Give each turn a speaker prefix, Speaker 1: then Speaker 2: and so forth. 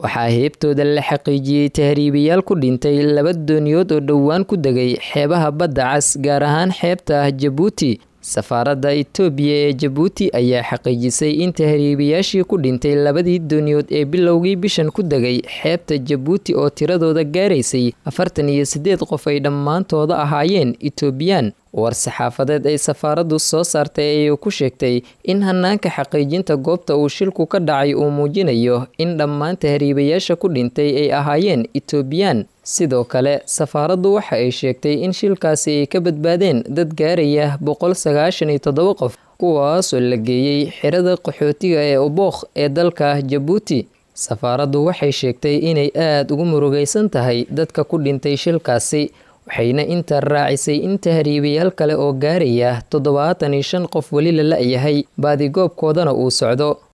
Speaker 1: waxaa heebtooda la xaqiijiyey tahriibayaal ku dhintay laba dooniyood oo dhowaan ku degay xeebaha badda cas gaar ahaan xeebta jabuuti safaaradda itoobiya ee jabuuti ayaa xaqiijisay in tahriibayaashii ku dhintay labadii dooniyood ee bilowgii bishan ku degay xeebta jabuuti oo tiradooda gaaraysay afartan iyo siddeed qof ay dhammaantooda ahaayeen itoobiyaan war saxaafadeed ay safaaraddu soo saartay ayay ku sheegtay in hanaanka xaqiijinta goobta uu shilku ka dhacay uu muujinayo in dhammaan tahriibayaasha ku dhintay ay ahaayeen itoobiyaan sidoo kale safaaraddu waxa ay sheegtay in shilkaasi ay ka badbaadeen dad gaaraya boqol sagaashan iyo toddoba qof kuwaasoo la geeyey xirada qaxootiga ee obookh ee dalka jabuuti safaaraddu waxay sheegtay inay aada ugu murugaysan tahay dadka ku dhintay shilkaasi waxayna intaa raacisay in tahriibayaal kale oo gaaraya toddobaatan iyo shan qof weli la la-yahay baadigoobkoodana uu socdo